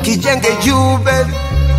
kijenge juu baby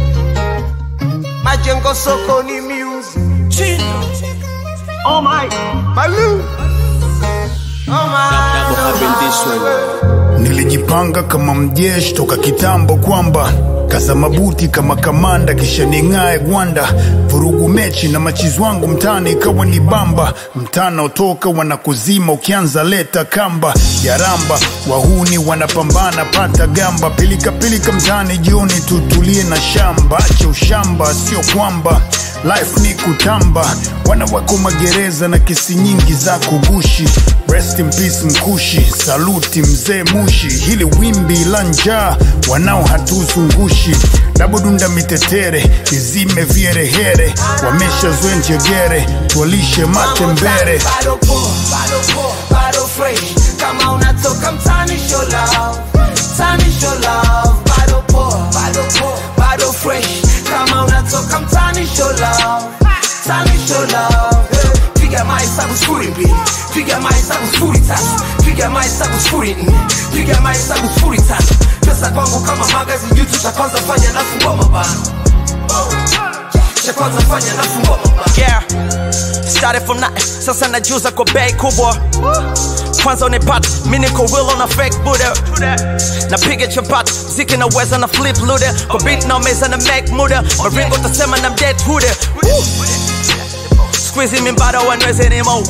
majengo sokoni music oh my Malu oh my, oh my. Nilijipanga kama mjeshi toka kitambo kwamba kaza mabuti kama kamanda kisha ning'ae gwanda vurugu mechi na machizi wangu mtaani ikawa ni bamba mtana utoka wanakuzima ukianza leta kamba jaramba wahuni wanapambana pata gamba pilika pilika mtaani jioni tutulie na shamba acha ushamba sio kwamba life ni kutamba wana wako magereza na kesi nyingi za kugushi rest in peace mkushi saluti mzee mushi hili wimbi la njaa wanao hatuzungushi dabodunda mitetere izime vyerehere wameshazoe njegere tuwalishe matembere bado poa, bado poa, bado fresh. Kama unatoka mtani show love, mtani show love. Bado poa, bado poa, bado fresh. Kama unatoka mtani show love, mtani show love. Eh, Piga mahesabu sifuri mbili, piga mahesabu sifuri tatu, piga mahesabu sifuri nne, piga mahesabu sifuri tatu. Pesa kwangu kama magazine, YouTube cha kwanza fanya nafungua mabano. Cha kwanza fanya nafungua mabano. yeah started from nothing sasa najuza kwa bei kubwa kwanza unipata mi niko real on a fake buda napiga chapati mziki naweza na flip luda kwa beat na meza na make muda maringo tasema na mdead huda squeezy mi bado wanweze ni mo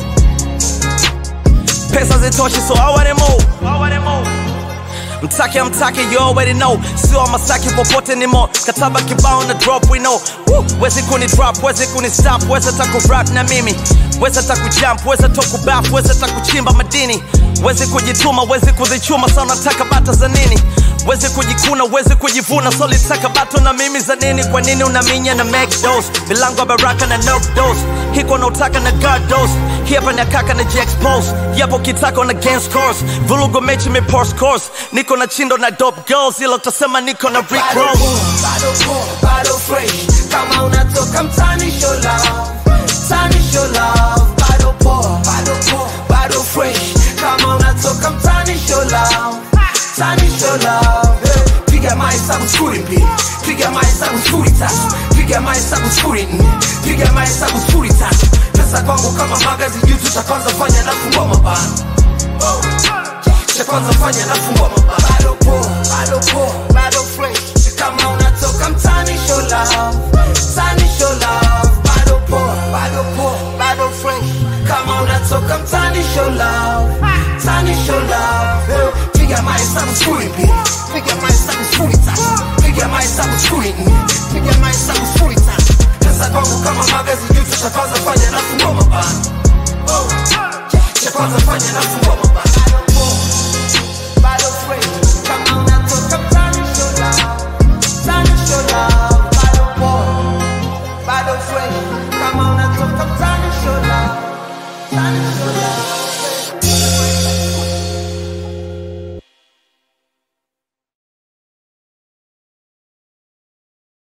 pesa zitoshi so I want it more mtake amtake you already know sio masaki popote ni mo kataba kibao na drop we know Woo! wezi kuni drop wezi kuni stop wezi taku rap na mimi wezi taku jump wezi taku baf wezi taku chimba madini wezi kujituma wezi kuzichuma sa unataka bata za nini wezi kujikuna wezi kujivuna so litaka bato na mimi za nini kwa nini unaminya na make dose milango ya baraka na knock dose hiko na utaka na guard dose hapa na kaka na expose yapo kitako na against course vulugo mechi me post course niko na chindo na dope girls ilo tasema niko na Rick bado Ross poa, bado poa, bado fresh. Kama unatoka mtani show love, mtani show love. Bado poa, bado poa, bado fresh. Kama unatoka mtani show love, mtani show love. Eh, Piga mahesabu sifuri mbili, piga mahesabu sifuri tatu, piga mahesabu sifuri nne, piga mahesabu sifuri tatu. Pesa kwangu kama magazine, YouTube cha kwanza fanya nafungua mabano cha kwanza fanya nafungua mabano. Bado poa, bado poa, bado fresh. Kama unatoka mtani show love, mtani show love. Bado poa, bado poa, bado fresh. Kama unatoka mtani show love, mtani show love. Eh, Piga mahesabu sifuri mbili, piga mahesabu sifuri tatu, piga mahesabu sifuri nne, piga mahesabu sifuri tatu. Pesa kwangu kama magazine, YouTube cha kwanza fanya nafungua mabano cha kwanza fanya nafungua mabano